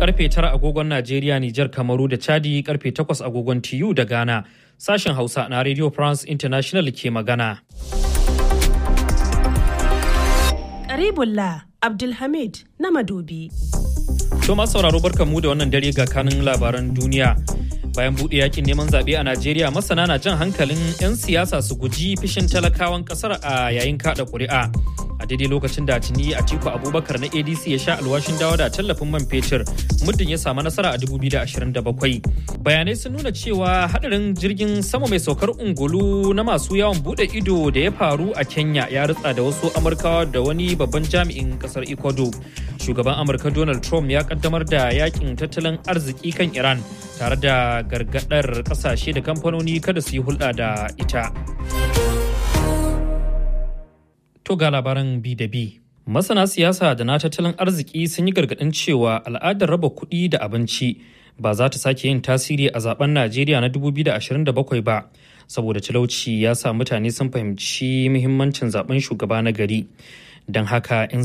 karfe 9 agogon Najeriya, Nijar, Kamaru da Chadi karfe 8 agogon TU da Ghana. Sashen Hausa na Radio France International ke magana. Karibullah Abdulhamid na Madobi. To masu sauraro barkanmu da wannan dare ga kanin labaran duniya. Bayan buɗe yakin neman zaɓe a Najeriya masana na jan hankalin 'yan siyasa su guji fishin talakawan ƙasar a yayin kaɗa ƙuri'a. A daidai lokacin da tuni Atiku Abubakar na ADC ya sha alwashin dawo da tallafin man fetur muddin ya samu nasara a 2027. Bayanai sun nuna cewa hadarin jirgin sama mai saukar ungulu na masu yawon buɗe ido da ya faru a Kenya ya ritsa da wasu Amurkawa da wani babban jami'in ƙasar Ecuador. Shugaban Amurka Donald Trump ya kaddamar da yakin tattalin arziki kan Iran tare da gargadar kasashe da kamfanoni kada su yi hulɗa da ita. To ga labaran bi da bi. Masana siyasa da na tattalin arziki sun yi gargaɗin cewa al'adar raba kuɗi da abinci ba za ta sake yin tasiri a zaben Najeriya na 2027 ba, saboda talauci ya sa mutane sun fahimci muhimmancin zaben shugaba na gari. Don haka 'yan